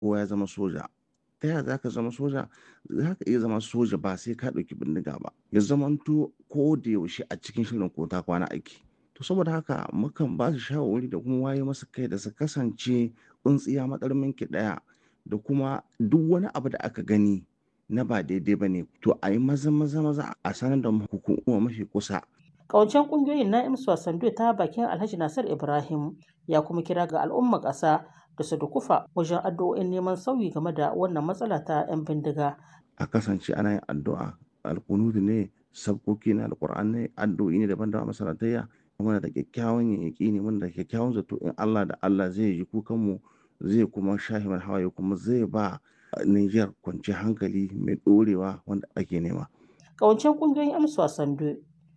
kowa ya zama soja ta yaya za ka zama soja za ka iya zama soja ba sai ka ɗauki bindiga ba ya zamanto ko da yaushe a cikin shirin ko ta kwana aiki to saboda haka mukan ba su shawarwari da kuma waye masa kai da su kasance tsuntsiya matsarmin ki ɗaya da kuma duk wani abu da aka gani na ba daidai ba ne to a yi maza maza maza a sanar da hukuma mafi kusa Ƙawancen ƙungiyoyin na imsu Sando ta bakin Alhaji Nasir Ibrahim ya kuma kira ga al'ummar ƙasa da su dukufa wajen addu'o'in neman sauyi game da wannan matsala ta 'yan bindiga. a kasance ana yin addu'a alkunudu ne sabkoki na alkur'an ne addu'o'i ne daban-daban masalatayya muna da kyakkyawan yaƙi ne muna da kyakkyawan zato in Allah da Allah zai ji kukanmu zai kuma shahi mana hawaye kuma zai ba Niger kwanciyar hankali mai ɗorewa wanda ake nema. Ƙawancen ƙungiyoyin amsa Sando